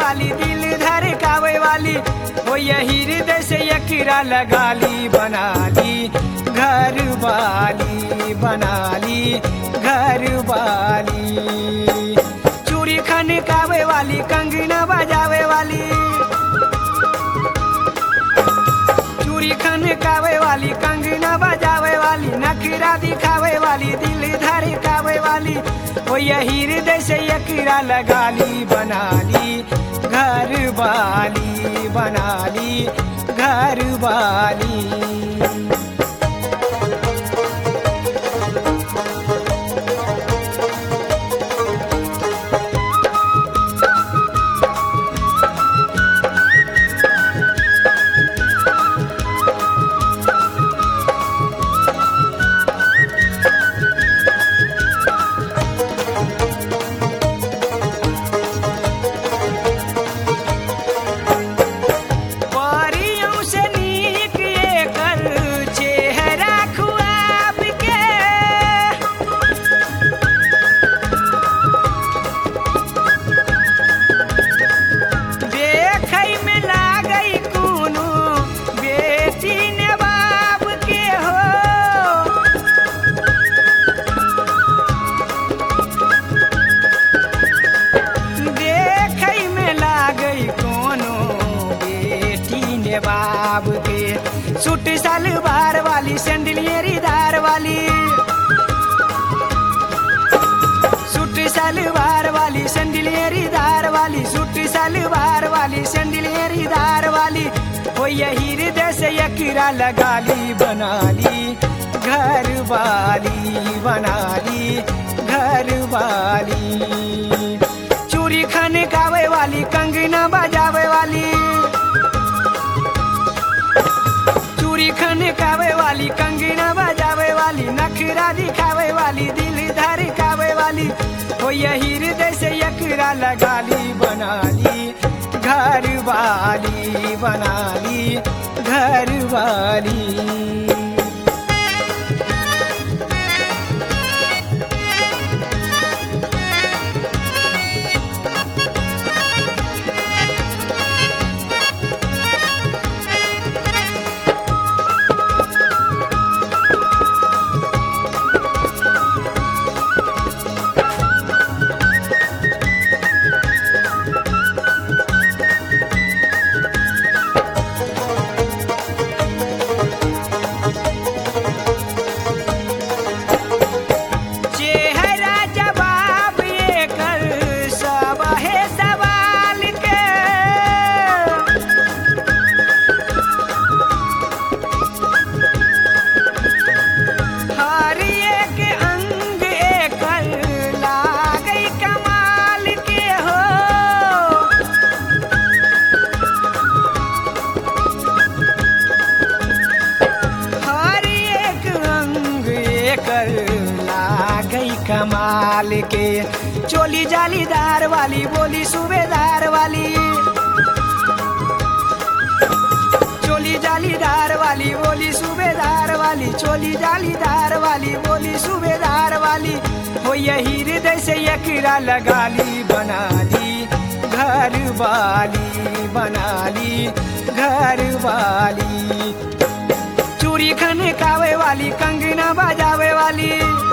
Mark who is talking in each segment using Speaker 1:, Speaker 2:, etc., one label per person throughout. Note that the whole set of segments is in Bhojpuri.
Speaker 1: वाली दिल धड़कावे वाली हो यही हृदय से यकीरा लगा ली बना ली घर वाली बना ली घर वाली चूड़ी खनकावे वाली कंगना बजावे वाली चूड़ी खनकावे वाली कंगना बजावे वाली नखरा दिखावे वाली दिल धड़कावे वाली वो यही हृदय से यकीरा लगा ली बना ली घर वाली बना ली घर वाली परियों से नीक एकर चेहरा खुआब के देखै में लागै कोनो बेटी ने बाप के हो देखै में लागै कोनो बेटी ने बाब के सूट सलवार वाली सैंडलियरी दार वाली सूट सलवार वाली सैंडलियरी दार वाली सूट सलवार वाली सैंडलियरी दार वाली हो यही हृदय से यकीरा लगा ली बना ली घर वाली बना ली घर वाली चूड़ी खनकावे वाली कंगना बजावे वाली चूड़ी खनकावे वाली कंगना बजावे वाली नखरा दिखावे वाली दिल धड़कावे वाली हो यही हृदय से यकरा लगा ली बना ली घर वाली बना ली घर वाली चेहरा जवाब एकर सब है सवाल के हर एक अंग एकर लागै कमाल के हो हर एक अंग एकर लागै कमाल के चोली जालीदार वाली बोली सूबेदार वाली चोली जालीदार वाली बोली सूबेदार वाली चोली जालीदार वाली बोली सूबेदार वाली हो यही हृदय से यकीरा लगा ली बना ली घर वाली बना ली घर वाली चूड़ी खनकावे वाली कंगना बजावे वाली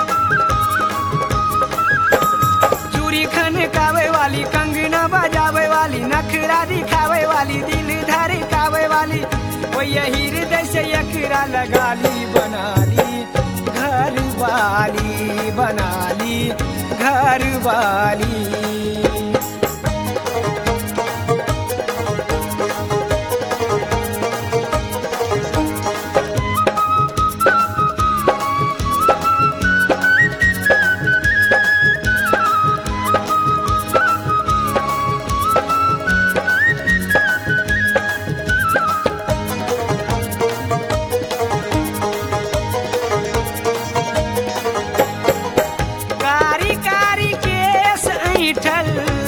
Speaker 1: चूड़ी खनकावे वाली कंगना बजावे वाली नखरा दिखावे वाली दिल धड़कावे वाली वो यही हृदय से यकरा लगा ली बना ली घर वाली बना ली घर वाली कारी कारी केस ऐठल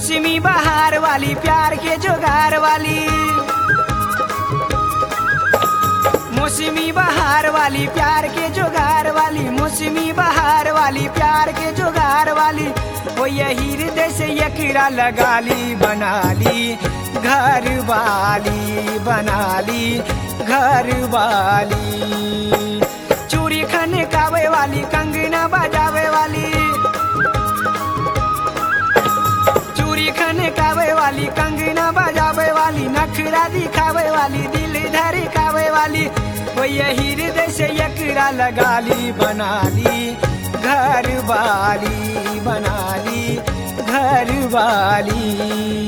Speaker 1: मौसमी बहार वाली प्यार के जोगार वाली मौसमी बहार वाली प्यार के जोगार वाली मौसमी बहार वाली प्यार के जोगार वाली वो यही हृदय से यकीरा लगा ली बना ली घर वाली बना ली घर वाली चूड़ी खने कावे वाली कंगना बजावे वाली चूड़ी खने कावे वाली कंगना बजावे वाली नखरा दिखावे वाली दिल धड़कावे वाली वो यही हृदय से यकरा लगा ली बना ली घर वाली बना ली घर वाली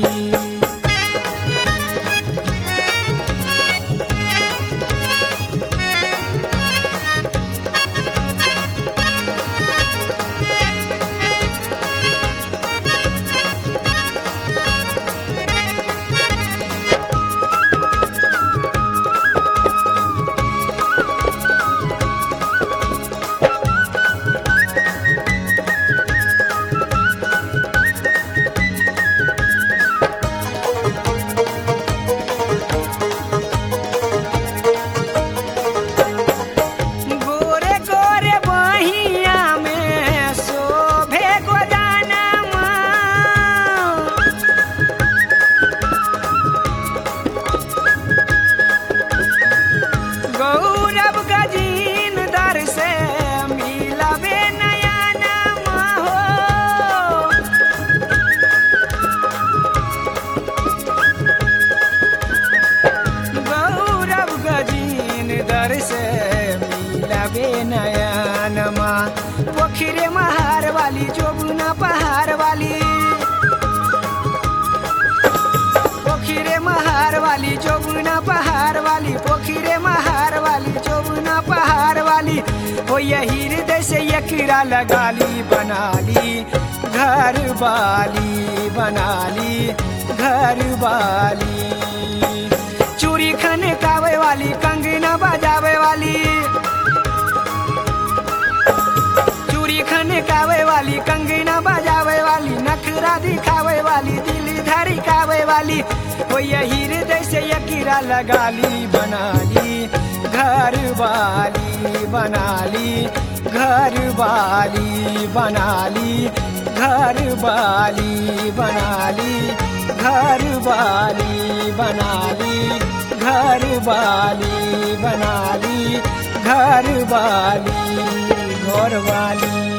Speaker 1: गोरे गोरे बहिया में शोभे गोदानमा गौरव गजीन दर से मिलबे नया नाम हो गौरव गजीन दर से मिलबे नयनमा पोखरे महार वाली जोबुना पहाड़ वाली पोखरे महार वाली जोबुना पहाड़ वाली पोखरे महार वाली जोबुना पहाड़ वाली हो यही हृदय से यकीरा लगा ली बना ली घर वाली बना ली घर वाली चूड़ी खने कावे वाली कंगना बजावे वाली चूड़ी खने कावे वाली कंगना बजावे वाली नखरा दिखावे वाली दिल धड़कावे वाली वो यही हृदय से यकीरा लगा ली बना ली घर वाली बना ली घर वाली बना ली घर वाली बना ली घर वाली बना ली घर वाली बना ली घर वाली घर वाली